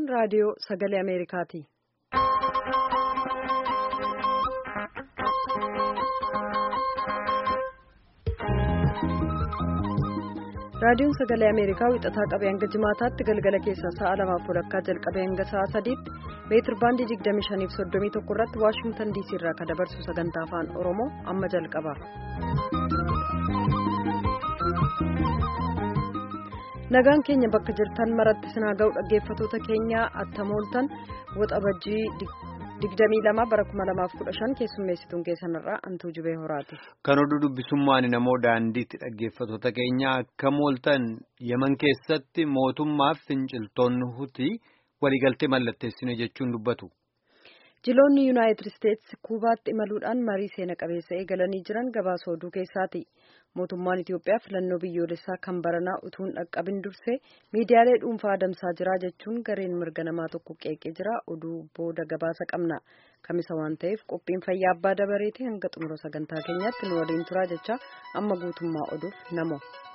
raadiyoo sagalee Ameerikaati. raadiyoon sagalee ameerikaa wixataa qabee hanga jimaataatti galgala keessaa sa'a lamaaf walakkaa jalqabee hanga sa'a sadiitti meetir baandii 25 fi 31 irratti waashingtan diisii irraa kan dabarsu sagantaa afaan oromoo amma jalqaba. nagaan keenya bakka jirtan maratti sinaa ga'u dhaggeeffatoota keenya attamooltan waxabajjii 22 bara 2015 keessummeessituun keessanirraa antuu jubee horaati. Kan oduu dubbisummaan namoo daandiitti dhaggeeffatoota keenya akka mooltan yeman keessatti mootummaaf finciltoonni hutii waliigaltee mallatteessine jechuun dubbatu. Jiloonni Yuunaayitid Isteetsi Kuubaatti imaluudhaan marii seena qabeessa eegalanii jiran gabaasa oduu keessaati. Mootummaan Itiyoophiyaa filannoo biyyoolessaa kan baranaa utuu hin dhaqqabin dursee miidiyaalee dhuunfaa adamsaa jira jechuun gareen mirga namaa tokko qeeqee jira. Oduu booda gabaasa qabna. Kamisa waan ta'eef qophiin fayyaa abbaa dabareetii hanga xumura sagantaa keenyaatti nu waliin turaa jecha amma guutummaa oduuf namo.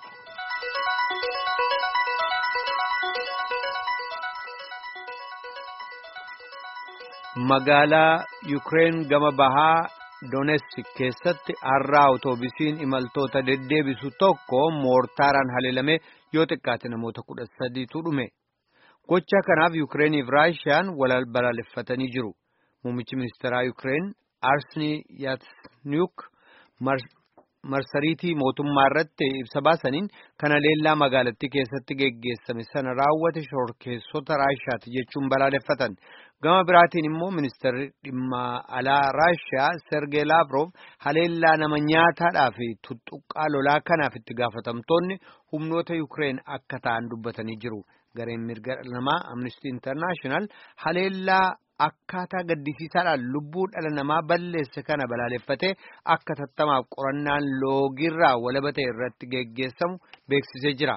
Magaalaa Yukireen gama bahaa Doonesk keessatti har'aa awutoobisiin imaltoota deddeebisu tokko moortaaraan haleelame yoo xiqqaate namoota kudha sadiitu dhume. Gocha kanaaf Yukireeniif Raashiyaan wal balaaleffatanii jiru. Muummichi ministeeraa Yukireen Arsanii Yatseniuk marsariitii mootummaa irratti ibsa baasaniin kana leellaa magaalattii keessatti geggeessame sana raawwate shorkeessota Raashiyaati jechuun balaaleffatan. Gama biraatiin immoo ministeerri dhimma alaa Raashiyaa Sergey Lavrov haleellaa nama nyaataadhaa fi tuttuqqaa lolaa kanaaf itti gaafatamtoonni humnoota Yukireen akka ta'an dubbatanii jiru. Gareen mirga namaa Amnesty International haleellaa akkaataa gaddisiisaadhaan lubbuu dhala namaa balleesse kana balaaleffatee akka tattamaaf qorannaan loogirraa walaba ta'e irratti geggeessamu beeksisee jira.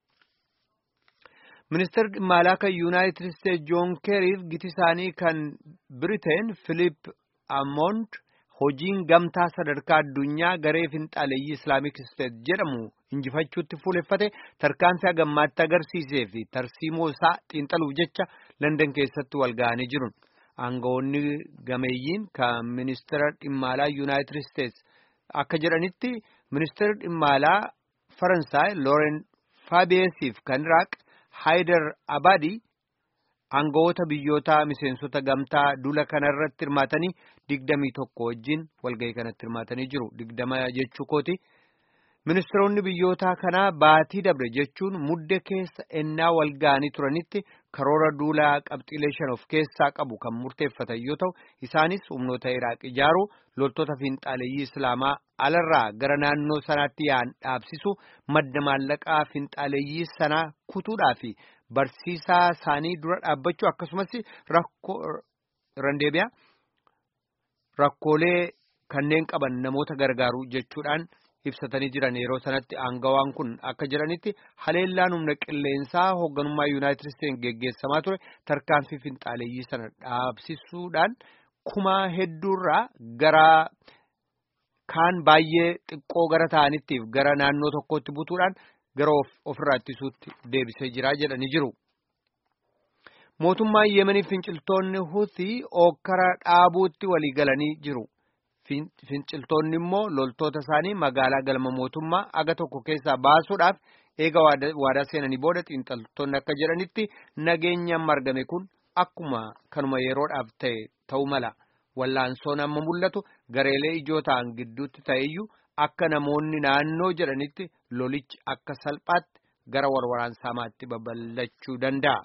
Ministeerri dhimma alaa kan Yuunaayitid Isteetsi Joon Keeriif giti isaanii kan Biriteen Filiip Amond hojiin gamtaa sadarkaa addunyaa garee finxaaleeyyii Islaamik Isteet jedhamu injifachuutti fuuleffate tarkaanfii hagammaatti agarsiisee fi tarsiimoo isaa xiinxaluuf jecha Landan keessatti wal ga'anii jiru. Aangawoonni gameeyyiin kan ministeera dhimma alaa Yuunaayitid Isteetsi akka jedhanitti ministeerri dhimma alaa Faransaay Looren Faabiyeesiif kan Iraaq Haayidar Abadi aangawoota biyyoota miseensota gamtaa dula kanarratti hirmaatanii digdamii tokko wajjin walgahii kanatti hirmaatanii jiru. Digdama jechuu kooti. Ministeeronni biyyoota kanaa baatii dabre jechuun mudde keessa ennaa walga'anii turanitti karoora duulaa qabxiilee shan of keessaa qabu kan murteeffatan yoo ta'u isaanis humnoota Iraaq ijaaruu loltoota finxaaleeyyii Islaamaa alarraa gara naannoo sanaatti yaa'an dhaabsisu madda maallaqaa finxaaleeyyii sanaa kutuudhaa fi barsiisaa isaanii dura dhaabbachuu akkasumas rakkoo randeebiyaa rakkoolee kanneen qaban namoota gargaaruu jechuudhaan. ibsatanii jiran yeroo sanatti aangawaan kun akka jedhanitti haleellaan humna qilleensaa hoogganummaa yuunaayitid isteetsi geggeessamaa ture tarkaanfii finxaaleeyyii sana dhaabsisuudhaan kumaa hedduurraa gara kaan baay'ee xiqqoo gara ta'anittiif gara naannoo tokkotti butuudhaan gara ofirraa ittisuutti deebisee jira jedhanii jiru. Mootummaan Yemeniif finciltoonni Hutii ookkara dhaabuutti walii galanii jiru. Finciltoonni immoo loltoota isaanii magaalaa galma mootummaa aga tokko keessaa baasuudhaaf eega waadaa seenanii booda xiinxaltoonni akka jedhanitti nageenyi amma argame kun akkuma kanuma yeroodhaaf ta'e ta'uu mala. Wallaansoon amma mul'atu gareelee ijoo ta'an gidduutti ta'eyyuu akka namoonni naannoo jedhanitti lolichi akka salphaatti gara warwaraansaamaatti babal'achuu danda'a.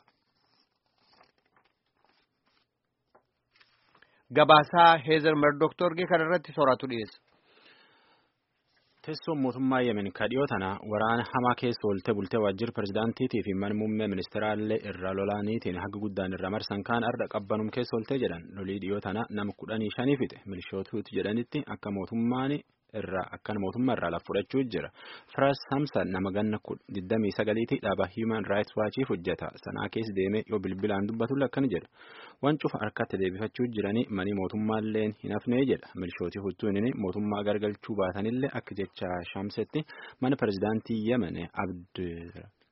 Gabaasaa Heezer Merdoktorgee kanarratti sooratu dhiyeessa. Teessoon mootummaa Yemen kadhiyoo tana waraana hamaa keessa oolte bultee waajjira pirezidaantiitii fi mana muummee ministeeraallee irra lolaaniitiin haga guddaan irra marsan kaan arda qabbanum keessa oolte jedhan lolii dhiyoo tana nama kudhanii shanii fixe milishootuuti jedhanitti akka mootummaan irraa akkan mootummaa irraa lafa fudhachuu jira. Firaas Samsan nama ganna digdamii sagaliitii dhaaba Human Rights Watchiif hojjeta. Sanaa keessa deemee yoo bilbilaan dubbatu akkana jedha. Waan cufa harkatti deebifachuu jiranii manii mootummaallee hin hafnee jedha. Milishootii huccuun mootummaa gargalchuu baatanillee akka jecha Shamsetti mana pirezidaantii Yemen Abd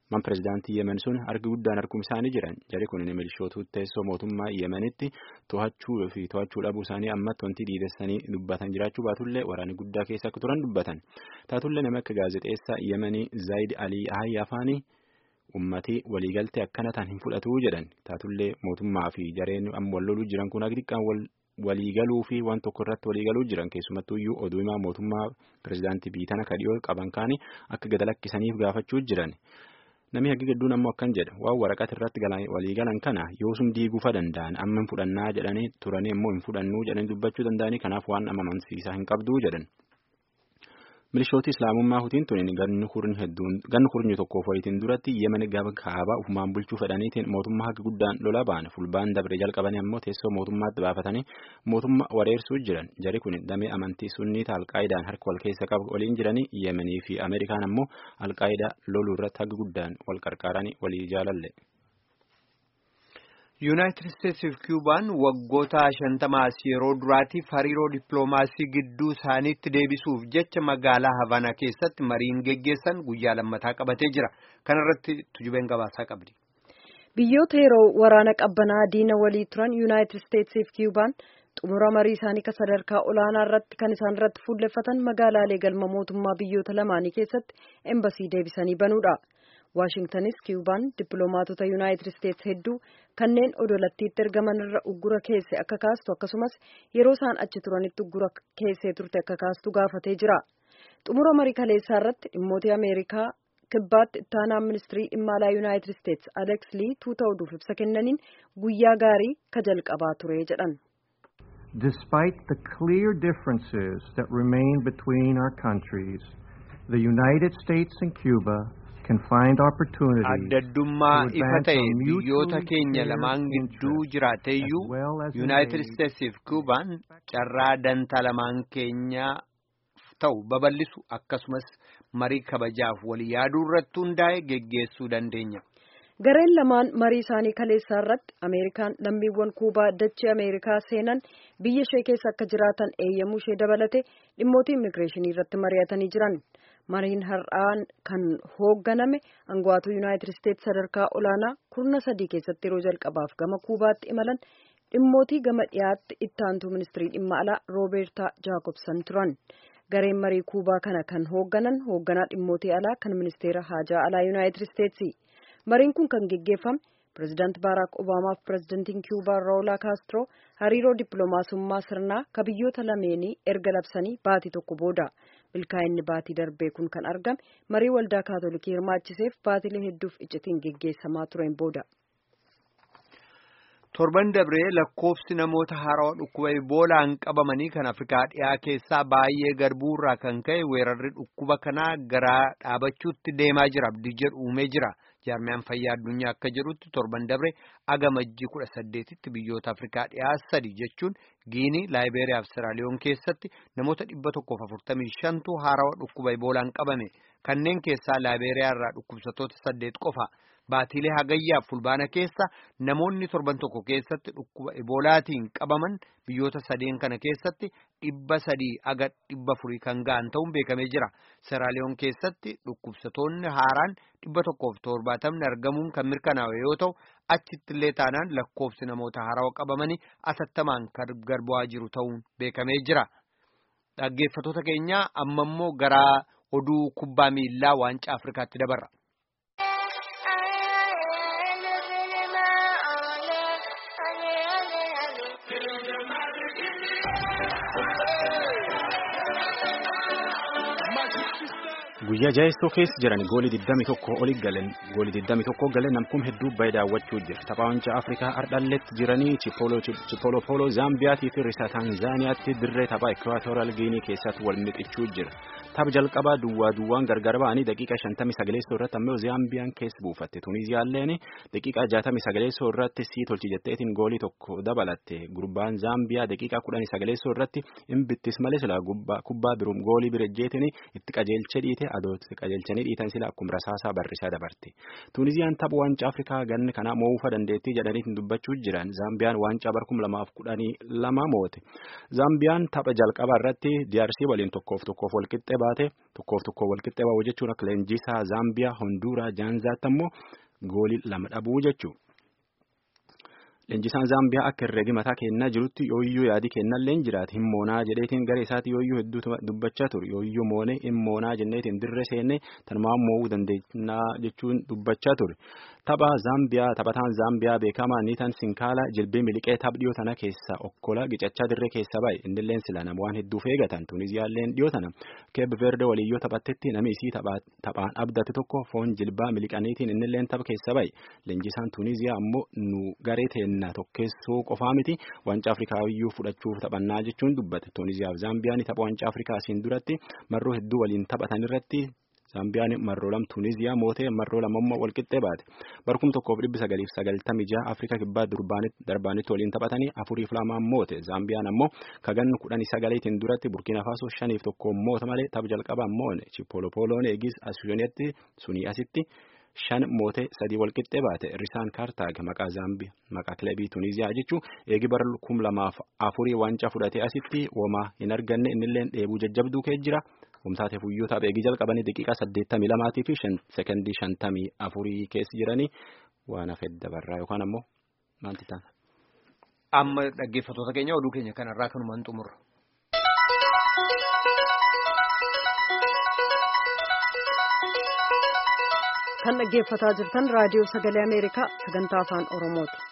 man pirezidaantii yemen sun harki guddaan harkum isaanii jiran jari kun milishootu teessoo mootummaa yemenitti to'achuu fi to'achuu dhabuu isaanii ammatti wanti dhiidessanii dubbatan jiraachuu baatullee waraanni guddaa keessa akka turan dubbatan taatullee nama akka gaazexeessaa yemenii zaayid alii ahayyaa afaanii ummatii waliigaltee akkana ta'an hin fudhatu jedhan taatullee mootummaa fi jareen amma wal loluu jiran kun akka xiqqaan wal waliigaluu fi waan tokko irratti waliigaluu jiran keessumattuu iyyuu oduu himaa mootummaa pirezidaantii biitana kadhiyoo qaban kaanii akka gad lakkisaniif gaafachuu jiran namni hagi gadduun ammoo akkan jedha waan waraqata irratti waliigalan kana yoosum diiguufa danda'an amma hin fudhannaa jedhanii turanii immoo hin fudhannuu jedhanii dubbachuu danda'anii kanaaf waan amansiisaa hin qabduu jedhan. milishooti islaamummaa hutiin tuniin ganni hurnyi tokkoof walitiin duratti yemen gaba kaabaa ufumaan bulchuu fedhaniitiin mootummaa haga guddaan lola ba'an fulbaan dabre jalqabanii ammoo teessoo mootummaatti baafatanii mootummaa wareersuu jiran jari kun damee amantii sunniita alqaayidaan harka wal keessa qabu waliin jiranii yemenii fi ameerikaan ammoo alqaayidaa loluu irratti haga guddaan wal qarqaaranii walii jaalalle. yuunaayitid isteetsiif kiubaan waggoota shantamaas yeroo duraatiif hariiroo dippiloomaasii gidduu isaaniitti deebisuuf jecha magaalaa havanaa keessatti mariin geggeessan guyyaa lammataa qabatee jira kanarratti tujubeen gabaasaa qabdi. biyyoota yeroo waraana qabbanaa diina walii turan yuunaayitid isteetsiif kiubaan xumura marii isaanii kan sadarkaa olaanaa irratti kan isaan irratti fuulleffatan magaalaalee galma mootummaa biyyoota lamaanii keessatti embasii deebisanii banuudha. waashingtanis kiubaan dippiloomaatota yuunaayitid isteets hedduu kanneen odolattiitti ergaman irra uggura keesse akka kaastu akkasumas yeroo isaan achi turanitti uggura keessee turte akka kaastu gaafatee jira xumura marii kaleessaa irratti dhimmoota ameerikaa kibbaatti ittaanaa ministirii dhimma alaa yuunaayitid isteets aleks lii tuuta oduuf ibsa kennaniin guyyaa gaarii ka jalqabaa ture jedhan. Despite the clear differences that remain between our countries, the United States and Cuba addaddummaa ifa ta'e biyyoota keenya lamaan gidduu jiraateeyyuu yuunaayitid isteetsiif kuubaan carraa dantaa lamaan keenyaa ta'u babal'isu akkasumas marii kabajaaf walii yaaduu irratti hundaa'e geggeessuu dandeenya. gareen lamaan marii isaanii kaleessaa irratti ameerikaan lammiiwwan kuubaa dachee ameerikaa seenan biyya ishee keessa akka jiraatan eeyyamuu ishee dabalate dhimmoota immigireeshinii irratti mari'atanii jiran. mariin har'aan kan hoogganame aangawoota yuunaayitid isteets sadarkaa olaanaa kurna sadii keessatti yeroo jalqabaaf gama kuubaatti imalan dhimmootii gama dhiyaatti ittaantuu ministirii dhimma alaa roobeertaa jaakobsan turan gareen marii kuubaa kana kan hoogganan hoogganaa dhimmootii alaa kan ministeera haajaa alaa yuunaayitid isteetsi mariin kun kan geggeeffame pirezidaant baaraak obaamaa fi pirezidaantiin kiubaa raawulaa kaastro hariiroo dippiloomaasummaa sirnaa ka biyyoota lameenii erga labsanii baatii tokko booda milkaa'inni baatii darbee kun kan argame marii waldaa kaatolikii hirmaachiseef baatilee hedduuf iccitiin geggeessamaa tureen booda. torban dabree lakkoofsi namoota haarawaa dhukkuba iboolaan qabamanii kan afrikaa dhiyaa keessaa baay'ee garbuurraa kan ka'e weerarri dhukkuba kanaa gara dhaabachuutti deemaa jira abdii jedhu uumee jira jaarmiyaan fayyaa addunyaa akka jedhutti torban dabre agamajjii kudha saddeetitti biyyoota afrikaa dhiyaa sadi jechuun giinii laayibeeriyaa fi siraaliyoon keessatti namoota dhibba tokkoof afurtamii shantu haarawaa dhukkuba iboolaan qabame kanneen keessaa laayibeeriyaa irraa dhukkubsatoota saddeet qofa. baatiilee hagayyaaf fulbaana keessa namoonni torban tokko keessatti dhukkuba eboolaatiin qabaman biyyoota sadeen kana keessatti dhibba sadii aga dhibba furii kan ga'an ta'uun beekamee jira seraaliyoon keessatti dhukkubsatoonni haaraan dhibba tokkoof torbaatamni argamuun kan mirkanaa'e yoo ta'u achitti illee taanaan lakkoofsi namoota haarawaa qabamanii atattamaan kan garbu'aa jiru ta'uun beekamee jira dhaggeeffatoota keenyaa amma immoo gara oduu kubbaa miillaa waancaa afrikaatti dabarra. guyyaa jaheessoo keessa jiran goolii 21 oli galan goolii 21 galan namkum hedduu baay'ee daawwachuu jira tapha waancaa afrikaa ardhalletti jiranii chipolo polo zaambiyaatii fi risaa taanzaaniyaatti dirree tapha ekwaatooraal giinii keessatti wal mixichuu jira tapha jalqabaa duwwaa duwwaan gargar ba'anii daqiiqa 59 irratti ammoo zaambiyaan keessa buufatte tuuniziyaalleen daqiiqa 69 irratti sii tolchi jetteetiin goolii tokko dabalatte gurbaan zaambiyaa daqiiqa 19 irratti imbittis malee silaa kubbaa biroom goolii birejjeetiin itti qajeelche dhiite adooti qajeelchanii dhiitan sila akkuma rasaasaa barrisaa dabarte. Tuuniziyaan tapha waancaa Afrikaa ganni kana moo'uufa dandeettii jedhanii dubbachuu jiran Zaambiyaan waancaa bara kuma lamaaf kudhanii lama moote. Zaambiyaan tapha jalqabaa irratti DRC waliin tokkoof tokkoof walqixxee baate tokkoof tokkoof walqixxee baa'u jechuun akka leenjisaa Zaambiyaa Honduuraa Jaanzaatti ammoo goolii lama dhabuu jechuudha. Leenjisaan Zaambiyaa akka herreegi mataa kennaa jirutti yooyyuu yaadi kennallee hin jiraate hin moonaa jedheetiin gara isaatti yooyyuu hedduu dubbachaa ture yooyyuu moonee hin moonaa jenneetiin dirree seennee tanumaan mo'uu dandeenya jechuun dubbachaa ture. Tapha Zaambiyaa taphataan Zaambiyaa beekamaa Niitan Sinkaala jilbee miliqee taph dhiyoo tana keessa okkola gicachaa dirree keessa bahe innilleen sila nama waan hedduuf eegatan Tuuniziyaalleen dhiyoo tana Keeb Verde waliyyoo taphattetti namni isii taphaan abdate tokko foon jilbaa miliqaniitiin innilleen tapha keessa bahe leenjisaan Tuuniziyaa ammoo nu garee teenna tokkeessoo qofaa miti waancaa Afrikaawiyyuu fudhachuuf taphannaa jechuun dubbate Tuuniziyaaf Zaambiyaan tapha waancaa Afrikaa asiin duratti marroo hedduu waliin taphatan irratti Zaambiyaan marroo lam Tuuniziyaa mootee marroo lamammoo walqixxee baate. Barkum tokkoof dhibbi sagaliif sagaltamii jaha Afrikaa kibbaa darbaanitti waliin taphatanii afuriif lamaan moote. Zaambiyaan ammoo kagannu kudhanii sagaleetiin duratti Burkina Faso shaniif tokkoon moota malee tapha jalqabaan moone. Chipolopoloon eegis asiyoonetti sunii asitti shan mootee sadii walqixxee baate. Risaan Kaartaag maqaa Zaambiyaa maqaa kilabii Tuuniziyaa jechuun eegi bara kum lamaaf afurii waancaa fudhatee asitti womaa hin arganne innilleen dheebuu jajjabduu kee jira. Humtaatee fuyyoo tapha eegii jalqabanii daqiiqaa saddeettamii lamaatii fi sekondii shantamii afurii keessa jiranii waan hafe dabarraa yookaan ammoo maalti ta'a. Amma dhaggeeffattoota keenya oduu keenya kanarraa kanumaan xumurra. Kan dhaggeeffataa jirtan raadiyoo sagalee Ameerikaa sagantaa afaan Oromooti.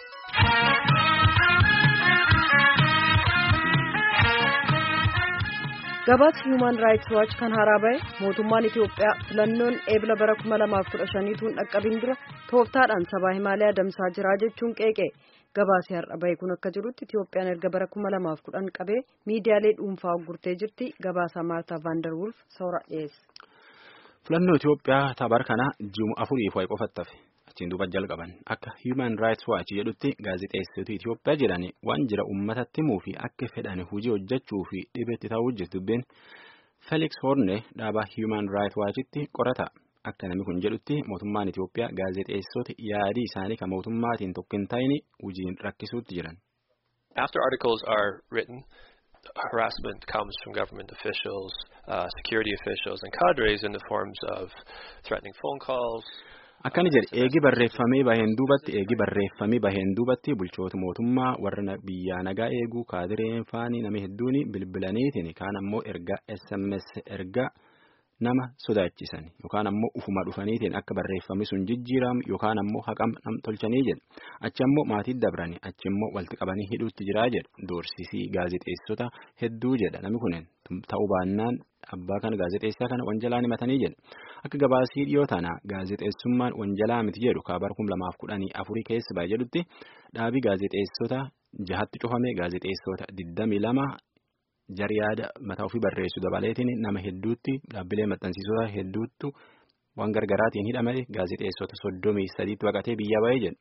gabaasa human rights watch kan haaraa bahe mootummaan Itiyoophiyaa filannoon eebila bara 2015 dhaqqabin dura tooftaadhaan sabaa himaaliyaa adamsaa jiraa jechuun qeeqe gabaasi har'a bahe kun akka jirutti Itiyoophiyaan erga bara 2010 qabee miidiyaalee dhuunfaa gurtee jirti gabaasaa maartaa vaandarwulf soora dhiyeesse. filannoo Itiyoophiyaa tabar kana ji'uma afuriif wayi qofattafe achiin duuba jalqaban akka human rights watch jedhutti gaazexeessitoota Itiyoophiyaa jedhani waan jira uummatatti himuu fi akka fedhan hojii hojjechuu fi dhibeetti ta'uu jirtu dubbeen Felix Horne dhaabaa human rights watchitti qorata akka namni kun jedhutti mootummaan Itiyoophiyaa gaazexeessitoota yaadii isaanii kan mootummaatiin tokko hin taane hojiin rakkisuutti jiran. After articles are written, harassment comes from government officials, uh, security officials, and cadres in the forms of threatening phone calls. Akkani jedhe eegi barreeffamee baheen duubatti eegi barreeffamee baheen duubatti bulchoota mootummaa warra biyyaa nagaa eeguu kaadireen faanii nama hedduun bilbilaniitiin kaan ammoo ergaa SMS ergaa nama sodaachisan yookaan ammoo ufuma dhufaniitiin akka barreeffamni sun jijjiiramu yookaan ammoo haqam nam tolchanii jedhe achi ammoo maatii dabrani achi immoo walitti qabanii hidhuutti jiraa jedhe doorsisii gaazexeessota hedduu jedha namni kunneen ta'uu baannaan abbaa kana gaazexeessaa kana wanjalaa himatanii jedhe akka gabaasii dhiyoo tana gaazexeessummaan wanjalaa miti jedhu kaabar kum lamaaf kudhanii afurii keessa baay'ee jedhutti dhaabii gaazexeessota jahatti cufame gaazexeessota digdamii lama jari yaada mataa ofii barreessu dabaleetiin nama hedduutti dhaabbilee maxxansiisota hedduuttu waan gargaraatiin hidhame gaazexeessota soddomii sadiitti baqatee biyya ba'ee jedhu.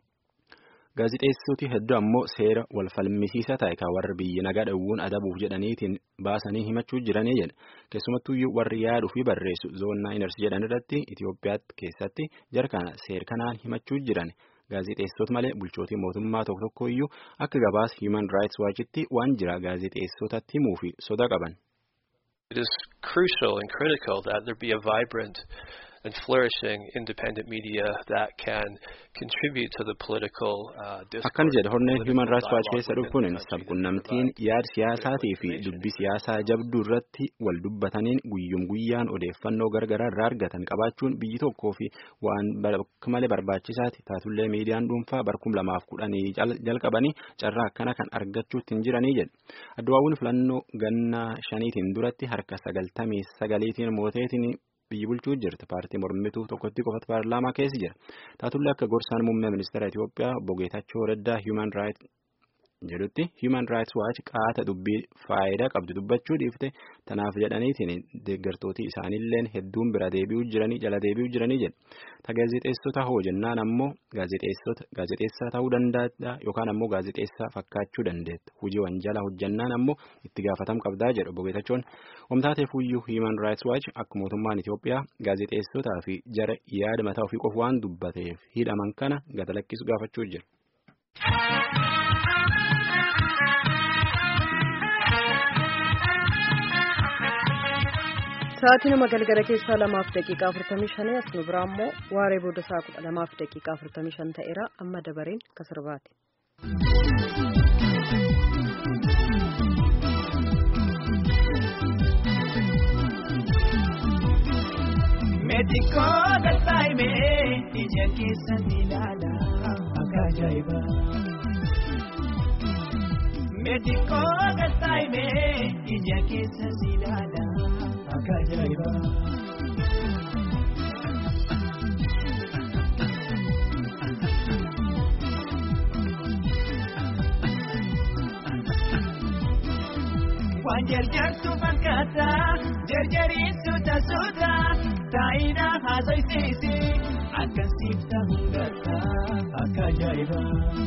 Gaazexeessoti hedduu ammoo seera wal falmisiisaa ta'e kan warri biyya nagaa dhowwuun adabuuf jedhaniitiin baasanii himachuu jiranii jedha. Keessumattuu warri yaaduu fi barreessu zoonnaa inarsi jedhan irratti Itoophiyaa keessatti jara kana seera kanaan himachuu jiran. Gaazexeessota malee bulchootii mootummaa tokko tokko iyyuu akka gabaas Human Rights Watchitti waan jira gaazexeessotatti himuu fi soda qaban. It is crucial and critical that there be a vibrant and flourishing independent media that can contribute to the political uh, discourse. Akkana jedha horneen Human Rights Watch keessa dhufuun sabqunnamtiin yaada siyaasaatii fi dubbii siyaasaa jabduu irratti wal dubbataniin guyyum guyyaan odeeffannoo gargaraa irraa argatan qabaachuun biyyi tokkoo fi waan malee barbaachisaati taatullee miidiyaan dhuunfaa barkum lamaaf kudhanii jalqabanii carraa akkana kan argachuutti hin jiranii jedha. Adduwaawwan filannoo ganna shaniitiin duratti harka sagaltamii sagaliitiin mooteetiin biyyi bulchuu jirti paartii mormituu tokkotti qofatu paarlaamaa keessa jira taatullee akka gorsaan muummee ministeera Itiyoophiyaa obbo Geetachoo Raddaa Human Rights jedhutti Human Rights Watch qaata dubbii faayidaa qabdu dubbachuu dhiifte tanaaf jedhaniitiin deeggartooti isaaniilleen hedduun bira deebi'uu jiranii jala deebi'uu jiranii jedha. Ta gaazexeessota hoo jennaan ammoo gaazexeessaa ta'uu danda'a yookaan ammoo gaazexeessaa fakkaachuu dandeetta. Hujii wanjala hojjannaan ammoo itti gaafatam qabdaa jedhu obbo Geetachoon. Wamtaateef iyyuu Human Rights Watch akka mootummaan Itoophiyaa gaazexeessotaa fi jara yaada mataa ofii qofa waan dubbateef hidhaman kana gata lakkisu gaafachuu jira. Sa'aatii nama galgala keessaa lamaaf daqiiqaa afurtamii shanii as nu biraa immoo waaree booda sa'a kudha lamaaf daqiiqaa afurtamii shan ta'eera amma dabareen kasirbaati. Meetikoo galtaa'imee ija keessan ilaala akka ajaa'iba. Meetikoo galtaa'imee ija keessan ilaala akka ajaa'iba. Waan jarjartu fakkaata jarjariisu taasuudha taa'ina haasofsiisi akka siifta hundarra akka ajaa'iba.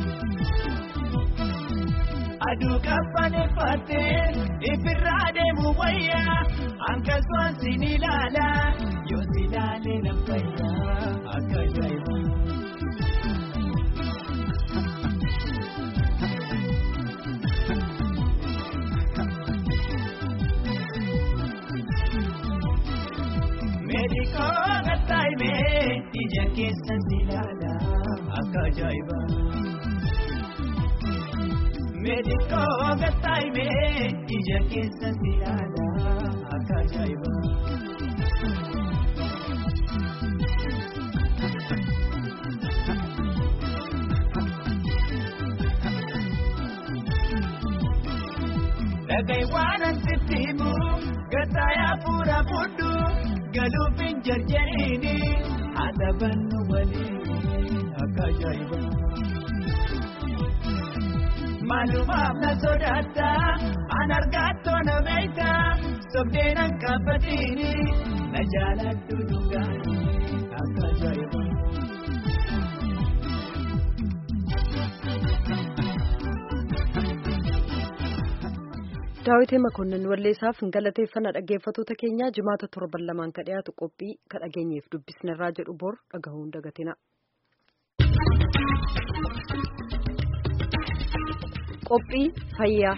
Aduu qabbaneeffattee ifirraa deemu wayyaa akkasumas sin ilaala yoo si ilaalee nan fayyaa akka ajaa'iba. Meedikoo galtaa'imee ija keessan ilaala akka ajaa'iba. Meedikoo galtaa'imee ija keessan ilaala akka ajaa'iba. Dhagai waan asitti himu gattaayaa fuura fudhu. galuufin jarjariini adabannu waliin akka ajaa'iba. Maalumaaf na sodaata an argaatoo na beekta sobdeen an qabbatiini na jaaladhu dhugaani akka ajaa'iba. daawitee makonnin walleessaaf galateeffannaa dhaggeeffatoota keenyaa jimaata torban lamaan ka dhiyaatu qophii ka dhageenyeef dubbisnerraa jedhu bor dhagahuun dagatina. qophii fayyaa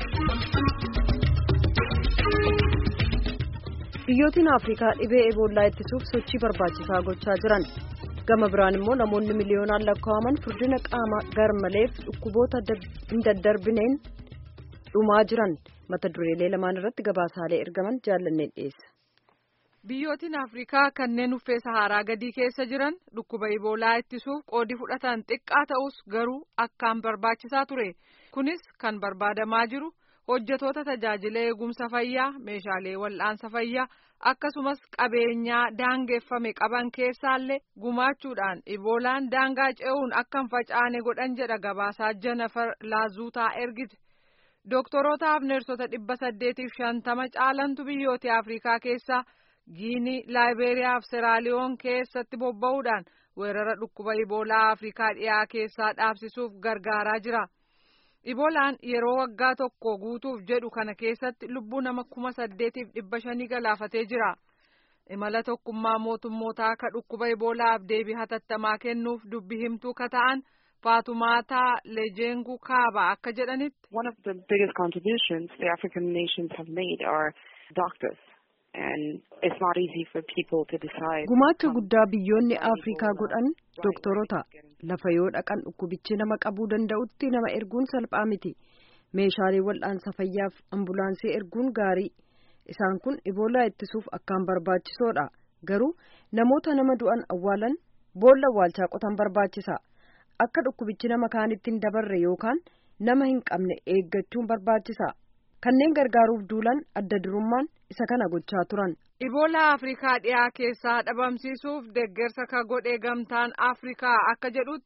biyyootiin afrikaa dhibee eboolaa ittisuuf sochii barbaachisaa gochaa jiran gama biraan immoo namoonni miliyoonaan lakkaa'aman furdina qaama garmaleef dhukkuboota hin daddarbineen dhumaa jiran mata dureelee lamaan irratti gabaasaalee ergaman jaallanneen dhiyeessa. Biyyootiin Afrikaa kanneen uffee Saharaa gadii keessa jiran dhukkuba Iboolaa ittisuuf qoodi fudhatan xiqqaa ta'us garuu akkaan barbaachisaa ture. Kunis kan barbaadamaa jiru hojjetoota tajaajila eegumsa fayyaa, meeshaalee wal'aansa fayyaa akkasumas qabeenyaa daangeffame qaban keessaallee gumaachuudhaan Iboolaan daangaa ce'uun akka hin facaane godhan jedha gabaasaa Jennifer Laazuutaa ergite. Dooktorootaaf neersota dhibba saddeetiif shantama caalantu biyyoota Afrikaa keessaa Giinii, Laayiberiyaa fi Seraaliyoon keessatti bobba'uudhaan weerara dhukkuba Iboolaa Afrikaa dhiyaa keessaa dhaabsisuuf gargaaraa jira. Iboolaan yeroo waggaa tokko guutuuf jedhu kana keessatti lubbuu nama kuma saddeetiif dhibba shanii galaafatee jira. Imala tokkummaa mootummootaa akka dhukkuba Iboolaaf deebii hatattamaa kennuuf dubbi himtuu ka ta'an Faatumaataa Lejengu Kaaba akka jedhanitti. One of the biggest contributions the African nations have made are doctors. And it's not easy for people to decide. Gumaacha guddaa biyyoonni Afrikaa godhan dooktorota lafa yoo dhaqan dhukkubichi nama qabuu danda'utti nama erguun salphaa miti. Meeshaalee wal'aansa fayyaaf ambulaansii erguun gaarii. Isaan kun iboolaa ittisuuf akkaan barbaachisoodha. Garuu namoota nama du'an awwaalan boolla awwaalchaa qotan barbaachisa. Akka dhukkubichi nama kaanitti hin dabarre yookaan nama hin qabne eeggachuun barbaachisa. Kanneen gargaaruuf duulan adda durummaan isa kana gochaa turan. Iboolaa Afrikaa dhiyaa keessaa dhabamsiisuuf deeggarsa ka godhee gamtaan Afrikaa akka jedhutti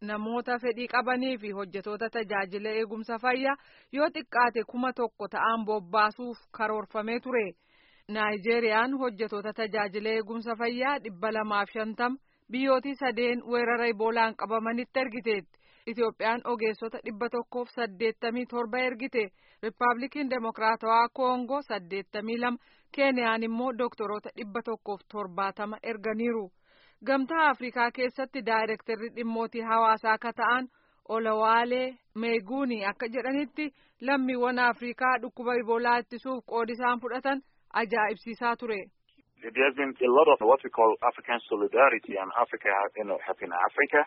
namoota fedhii qabanii fi hojjetoota tajaajila eegumsa fayyaa yoo xiqqaate kuma tokko ta'an bobbaasuuf karoorfamee ture. Naayijeeriyaan hojjetoota tajaajila eegumsa fayyaa dhibba lamaaf shantama biyyootii sadeen weerara iboolaan qabamanitti ergiteetti. Itoophiyaan ogeessota dhibba tokkoof saddeettamii torba ergite. Riippaabilikiin Demokiraatawaa Koongoo saddeettamii lama. Keeniyaan immoo doktoroota dhibba tokkoof torbaatama erganiiru. Gamtaa Afrikaa keessatti daayirektarri dhimmootii hawaasaa akka ta'an Olawaalee Meeguuni akka jedhanitti lammiiwwan Afrikaa dhukkuba iboolaa ittisuuf qoodi isaan fudhatan ajaa'ibsiisaa ture. There has been a lot of what we call African solidarity and Africa, you know, helping Africa.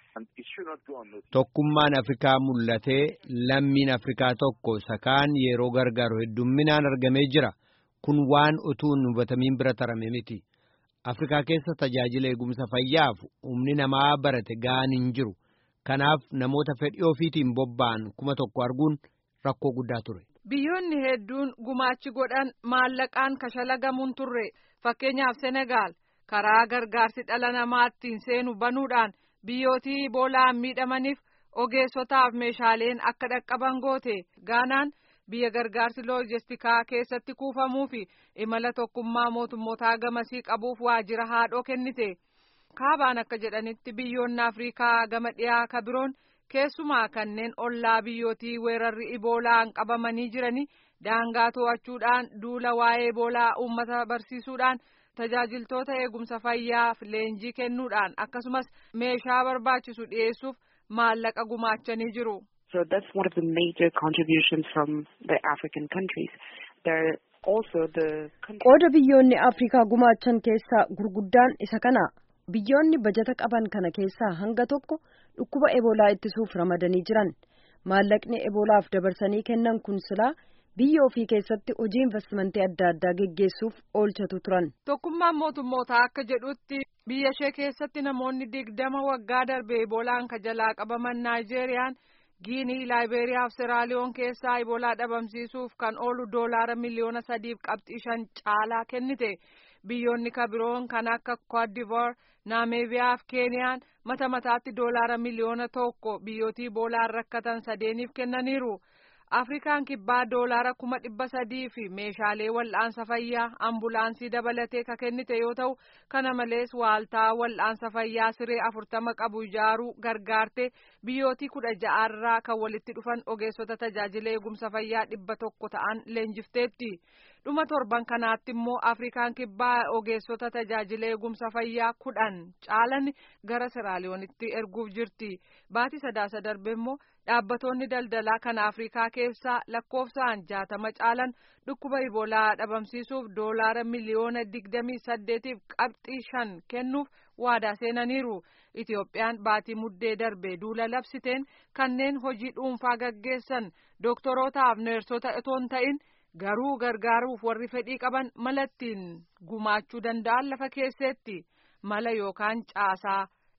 Tokkummaan Afrikaa mul'atee lammiin Afrikaa tokko sakaan yeroo gargaaru heddumminaan argamee jira. Kun waan utuu hin hubatamiin bira tarame miti. Afrikaa keessa tajaajila eegumsa fayyaaf humni namaa barate ga'aan hin jiru. Kanaaf namoota fedhii ofiitiin bobba'an kuma tokko arguun rakkoo guddaa ture. Biyyoonni hedduun gumaachi godhan maallaqaan kashalagamuun turre. Fakkeenyaaf Senegaal karaa gargaarsi dhala namaattiin seenu banuudhaan biyyootii iboolaan miidhamaniif ogeessotaaf meeshaaleen akka dhaqqaban goote. Gaanaan biyya gargaarsi loojistikaa keessatti kuufamuu fi imala tokkummaa mootummootaa gamasii qabuuf waajjira haadhoo kennite. Kaabaan akka jedhanitti biyyoonni Afrikaa gama dhiyaa ka biroon keessumaa kanneen ollaa biyyootii weerarri iboolaan qabamanii jiranii daangaa to'achuudhaan duula waa'ee iboolaa uummata barsiisuudhaan tajaajiltoota eegumsa fayyaaf leenjii kennuudhaan akkasumas meeshaa barbaachisu dhiyeessuuf maallaqa gumaachanii jiru. So that's one of the major contributions from the African countries. There also the Qooda biyyoonni Afrikaa gumaachan keessaa gurguddaan isa kana. Biyyoonni bajata qaban kana keessaa hanga tokko dhukkuba eboolaa ittisuuf ramadanii jiran. Maallaqni eboolaaf dabarsanii kennan kun silaa biyya ofii keessatti hojii investimentii adda addaa geggeessuuf oolchatu turan. Tokkummaan mootummootaa akka jedhutti biyya ishee keessatti namoonni digdama waggaa darbe eboolaan ka jalaa qabaman Naayijeeriyaan Giinii, Laayiberiyaa fi Seraaliyoon keessaa iboolaa dhabamsiisuuf kan oolu doolaara miliyoona sadiif qabxii shan caalaa kennite. Biyyoonni ka biroon kan akka Koodivoor, Naameebiyaa fi Keeniyaan mata mataatti doolaara miliyoona tokko biyyootii iboolaan rakkatan sadeeniif kennaniiru. Afrikaan kibbaa doolaara kuma dhibba sadii fi meeshaalee wal'aansa fayyaa ambulaansii dabalatee ka kennite yoo ta'u kana malees waaltaa wal'aansa fayyaa siree afurtama qabu ijaaruu gargaarte biyyootii kudha ja'aarraa kan walitti dhufan ogeessota tajaajila eegumsa fayyaa dhibba tokko ta'an leenjifteetti. dhuma torban kanaatti immoo afrikaan kibbaa ogeessota tajaajila eegumsa fayyaa kudhan caalan gara seraaliyoonitti erguuf jirti baatii sadaasa darbe immoo dhaabbatoonni daldalaa kan afrikaa keessaa lakkoofsaan jaatama caalan dhukkuba iboolaa dhabamsiisuuf doolaara miliyoona digdamii saddeetiif qabxii shan kennuuf waadaa seenaniiru itiyoophiyaan baatii muddee darbe duula labsiteen kanneen hojii dhuunfaa gaggeessan dooktorootaaf neersota itoo hin ta'in garuu gargaaruuf warri fedhii qaban malattiin gumaachuu danda'an lafa keesseetti mala yookaan caasaa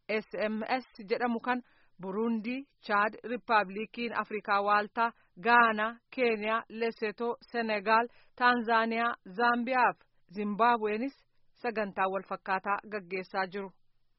sms jedhamu kan burundii chaad riippaabilikiin afrikaa waaltaa gaanaa keeniyaa lesetoo senegaal taanzaaniyaa zaambiyaa fi zimbaabuweenis sagantaa wal fakkaataa gaggeessaa jiru.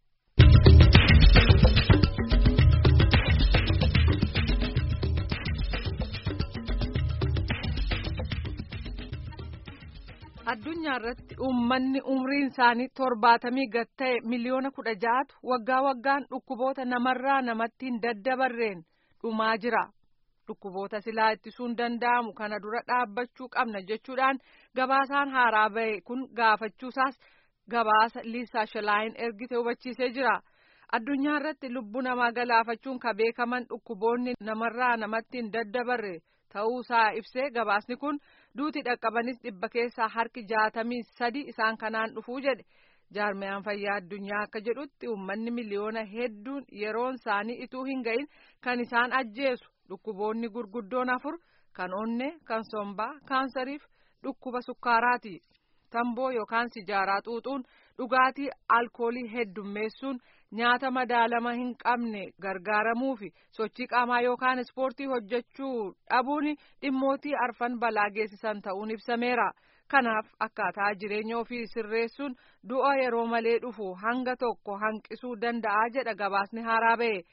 addunyaa irratti uummanni umriin isaanii torbaatamii gad ta'e miliyoona kudha ja'atu waggaa waggaan dhukkuboota namarraa namatti hin daddabarreen dhumaa jira dhukkuboota silaa ittisuun danda'amu kana dura dhaabbachuu qabna jechuudhaan gabaasaan haaraa bahe kun gaafachuusaas gabaasa liisaa shalaayin ergite hubachiisee jira. addunyaa irratti lubbuu namaa galaafachuun ka beekaman dhukkuboonni namarraa namatti hin daddabarre ta'uusaa ibsee gabaasni kun duuti dhaqqabanis dhibba keessaa harki jaatamii sadi isaan kanaan dhufuu jedhe jaarmiyaan fayyaa addunyaa akka jedhutti uummanni miliyoona hedduun yeroon isaanii ituu hin ga'in kan isaan ajjeesu dhukkuboonni gurguddoon afur kan onnee kan sombaa kaansariif dhukkuba sukkaaraati tamboo yookaan sijaaraa xuuxuun dhugaatii alkoolii heddummeessuun nyaata madaalama hin qabne gargaaramuu fi sochii qaamaa yookaan ispoortii hojjechuu dhabuun dhimmootii arfan balaa geessisan ta'uun ibsameera. Kanaaf akkaataa jireenya ofii sirreessuun du'a yeroo malee dhufu hanga tokko hanqisuu danda'a jedha gabaasni haaraa ba'e.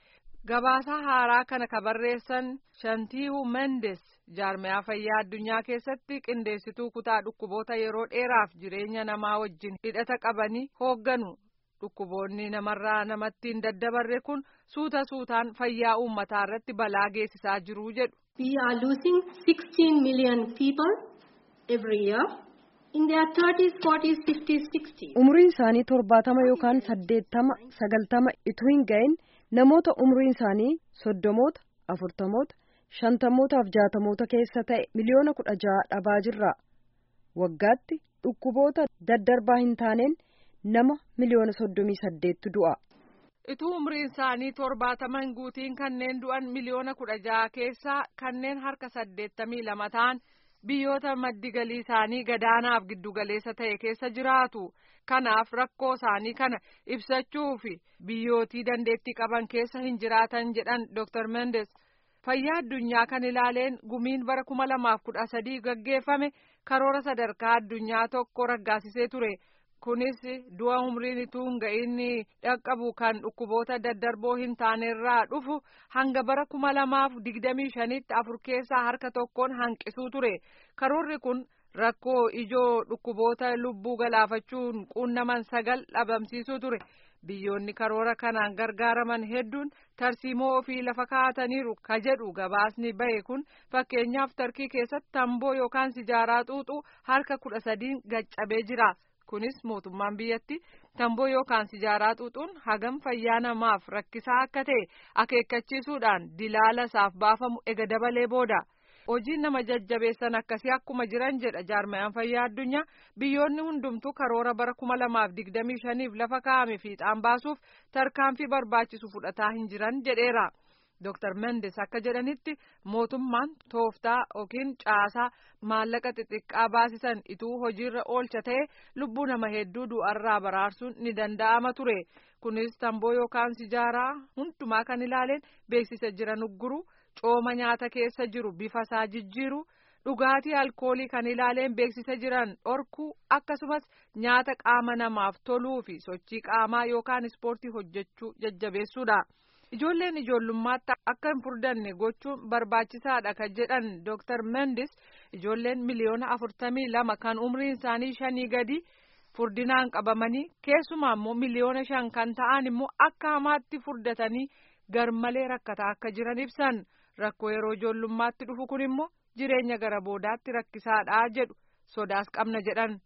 Gabaasaa haaraa kana ka barreessan Shantiihu Mendes jaarmiyaa fayyaa addunyaa keessatti qindeessituu kutaa dhukkuboota yeroo dheeraaf jireenya namaa wajjin hidhata qabanii hoogganu. Dhukkuboonni namarraa namatti hin daddabarre kun suuta suutaan fayyaa uummataa irratti balaa geessisaa jiru jedhu. We are losing 16 million people every year in their 30s, 40s, 50s, 60s. Umriin isaanii torbaatama yookaan saddeettama sagaltama utuu hin ga'in namoota umriin isaanii soddomoota afurtamoota shantamootaaf jaatamoota keessa ta'e miliyoona kudha jaha dhabaa jirra. Waggaatti dhukkuboota daddarbaa hin taaneen nama miliyoona soddomii saddeettu du'a. Ituu umriin isaanii torbaatama hin guutiin kanneen du'an miliyoona kudha jaha keessaa kanneen harka saddeettamii lama ta'an biyyoota maddi galii isaanii gadaanaaf giddugaleessa ta'e keessa jiraatu. Kanaaf rakkoo isaanii kana ibsachuu fi biyyootii dandeettii qaban keessa hin jiraatan jedhan Dr. Mendes. Fayyaa addunyaa kan ilaaleen gumiin bara kuma lamaaf kudha sadii gaggeeffame karoora sadarkaa addunyaa tokko raggaasisee ture. Kunis du'a umriin ituu hin ga'in dhaqqabu kan dhukkuboota daddarboo hin taanerraa dhufu hanga bara kuma lamaaf digdamii shanitti afur keessaa harka tokkoon hanqisuu ture. Karoorri kun rakkoo ijoo dhukkuboota lubbuu galaafachuun quunnaman sagal dhabamsiisuu ture. Biyyoonni karoora kanaan gargaaraman hedduun tarsiimoo ofii lafa kaa'ataniiru ka jedhu gabaasni bahe kun fakkeenyaaf tarkii keessatti tamboo yookaan sijaaraa xuuxuu harka kudha sadiin gaccabee jira. Kunis mootummaan biyyatti tamboo yookaan sijaaraa xuuxuun hagam fayyaa namaaf rakkisaa akka ta'e akeekkachiisuudhaan dilaala isaaf baafamu ega dabalee booda. Hojiin nama jajjabeessan akkasii akkuma jiran jedha jaarmayaan fayyaa addunyaa biyyoonni hundumtuu karoora bara kuma lamaaf digdamii shaniif lafa kaa'ame fiixaan baasuuf tarkaanfii barbaachisu fudhataa hin jiran jedheera. Dr. Mendes akka jedhanitti mootummaan tooftaa yookiin caasaa maallaqa xixiqqaa baasisan ituu hojiirra oolcha ta'e lubbuu nama hedduu du'arraa baraarsuun ni danda'ama ture. Kunis tamboo yookaan sijaaraa hundumaa kan ilaaleen beeksisa jiran ugguru. cooma nyaata keessa jiru bifa isaa jijjiiru dhugaatii alkoolii kan ilaaleen beeksisa jiran dhorkuu akkasumas nyaata qaama namaaf toluu fi sochii qaamaa yookaan ispoortii hojjechuu jajjabeessuudha. Ijoolleen ijoollummaatti akka hin furdanne gochuun barbaachisaadha kan jedhan Dr. Mendes ijoolleen miliyoona afurtamii lama kan umriin isaanii shanii gadi furdinaan qabamanii keessumaa immoo miliyoona shan kan ta'an immoo akka hamaatti furdatanii garmalee rakkataa akka jiran ibsan. Rakkoo yeroo ijoollummaatti dhufu kun immoo jireenya gara boodaatti rakkisaadha jedhu sodaas qabna jedhan.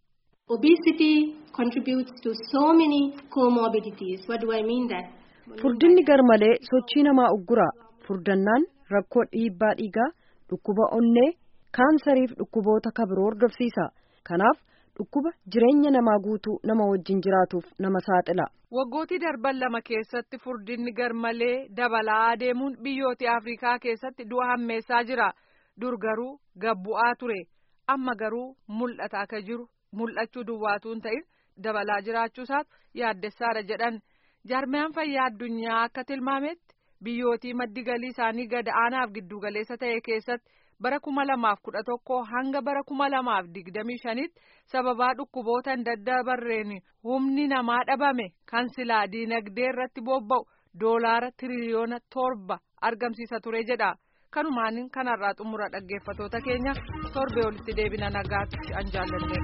Obesity contributes to so many comorbidities. What do I mean that? Furdinni garmalee sochii namaa uggura. Furdannaan rakkoo dhiibbaa dhiigaa, dhukkuba onnee, kaansariif dhukkuboota kabiroo hordofsiisa. Kanaaf dhukkuba jireenya namaa guutuu nama wajjin jiraatuuf nama saaxila. Waggootii darban lama keessatti furdinni garmalee dabalaa adeemuun biyyoota Afrikaa keessatti du'a hammeessaa jira. Dur garuu gabbu'aa ture. Amma garuu mul'ata akka jiru mul'achuu duwwaatu hin ta'in dabalaa jiraachuusaatu yaaddessaadha jedhan. Jaarmiyaan fayyaa addunyaa akka tilmaametti biyyootii maddi galii isaanii gad aanaaf giddugaleessa ta'e keessatti bara kuma lamaaf kudha tokko hanga bara kuma lamaaf digdamii shanitti sababaa dhukkuboota hin daddabarreen humni namaa dhabame kan silaa diinagdee irratti bobba'u doolaara tiriliyoona torba argamsiisa ture jedha. Kanumaan kanarraa xumura dhaggeeffatoota keenya torbee olitti deebina nagaatti an jaallannee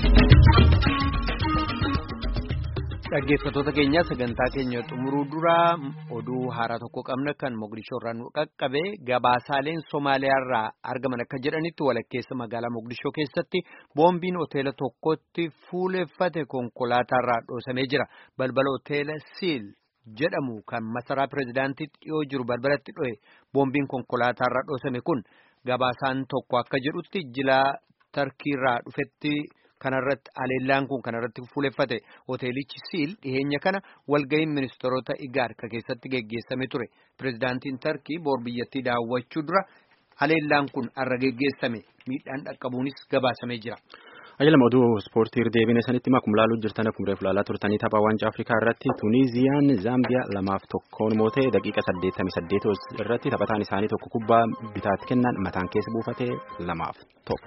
gammadaa. Dhaggeeffatoota keenya sagantaa keenya xumuruu dura oduu haaraa tokko qabna kan Mogadishoo irraa nu qaqqabe gabaasaaleen Somaaliyaarraa argaman akka jedhanitti walakkeessa magaalaa Mogadishoo keessatti boombiin hoteela tokkotti fuuleffate konkolaataarraa dhoosamee jira. Balbala hoteela Siil jedhamu kan masaraa pireezidaantiitti dhiyoo jiru balbalatti dho'e boombiin konkolaataarraa dhoosame kun gabaasaan tokko akka jedhutti jilaa tarkiirraa dhufetti. kanarratti aleellaan kun kanarratti fuuleffate hoteelichi siil dhiheenya kana walga'iin ministeerota igaad ka keessatti geggeessame ture pireezidaantiin tarkii boor biyyattii daawwachuu dura aleellaan kun arra geggeessame miidhaan dhaqqabuunis gabaasamee jira. Ajajama oduu ispoortii deebine sanitti akkuma ilaaluu jirtan akkuma reefu ilaalaa turtanii taphaa waancaa Afrikaa irratti Tuuniiziyaan Zaambiyaa lamaaf tokkoon mootee daqiiqa saddeettamii saddeet irratti taphataan isaanii tokko kubbaa bitaatti kennan mataan keessa buufatee lamaaf tokko.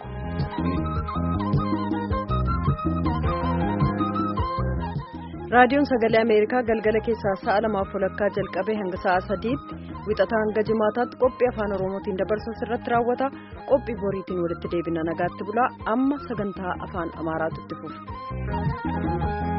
raadiyoon sagalee ameerikaa galgala keessaa sa'a lamaaf walakkaa jalqabee hanga sa'a sadiitti wixataa hanga jimaataatti qophii afaan oromootiin dabarsu irratti raawwata qophii boriitiin walitti deebina nagaatti bulaa amma sagantaa afaan amaaraatu itti fufa.